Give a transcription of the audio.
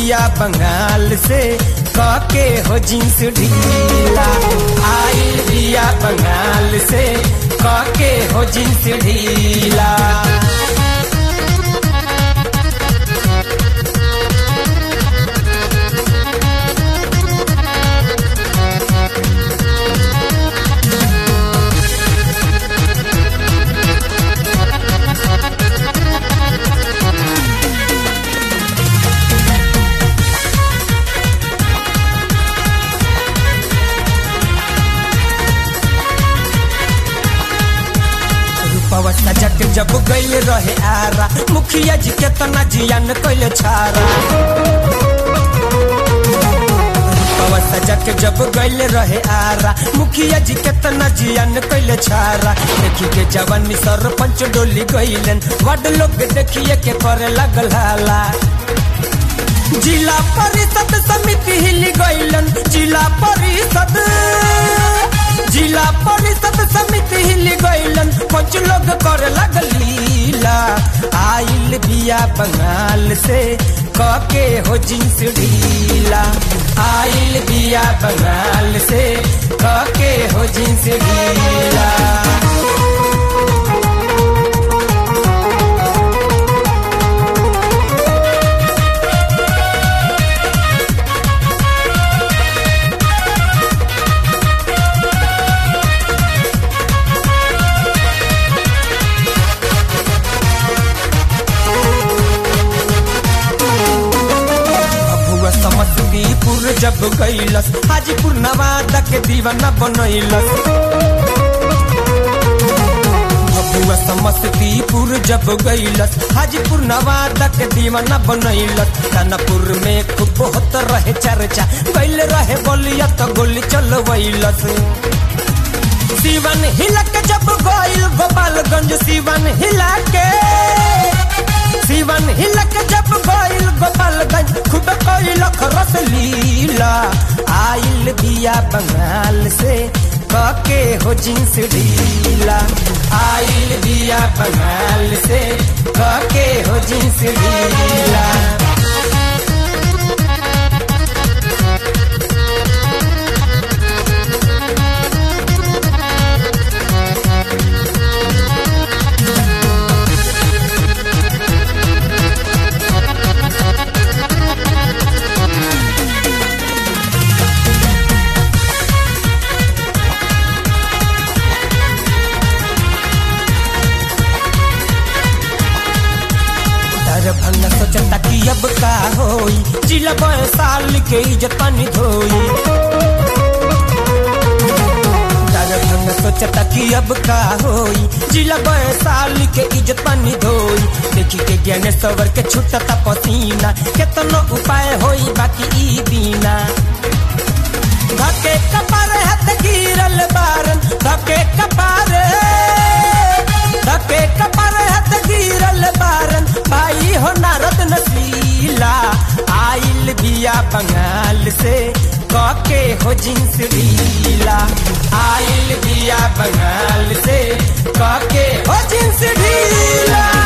बिया बंगाल से काके हो जींस ढीला आइल बिया बंगाल से काके हो जींस ढीला रूपवा सजा के जब गईल रहे आरा मुखिया जी के तना जियान कैले छारा रूपवा सजा के जब गईल रहे आरा मुखिया जी के तना जियान कैले छारा देखी के जवानी सरपंच डोली गईलन बड लोग देखिए के करे लगल हाला जिला परिषद समिति हिल गईलन जिला परिषद जिला परिषद समिति हिल गईलन कुछ लोग कर लगलीला आइल बिया बंगाल से कके हो जींस ढीला आइल बिया बंगाल से कके हो जींस ढीला भुआ समस्तीपुर जब गईलस हाजीपुर नवादा के दीवाना बनैलस भुआ समस्तीपुर जब गईलस हाजीपुर नवादा के दीवाना बनैलस दानापुर में खूब बहुत रहे चर्चा गईल रहे बोलिया तो गोली चलवैलस सीवन हिला के जब गईल गोपालगंज सीवन हिला के सीवन हिलक जब गईल गोपालगंज खूब कोई रस लीला आइल बिया बंगाल से कके हो जींस ढीला आइल बिया बंगाल से कके हो जींस ढीला दरभंगा सोचता कि अब का होई जिला साल के इज्जत पानी धोई दरभंगा सोचता कि अब का होई जिला साल के इज्जत पानी धोई देखी के ज्ञानेश्वर के छुटता पसीना केतनो उपाय होई बाकी ई बीना धके कपार हाथ गिरल बारन धके कपार धके कपार हाथ गिरल बारन भाई हो नारद नसीला आइल बिया बंगाल से कके हो जींस ढीला आइल बिया बंगाल से कके हो जींस ढीला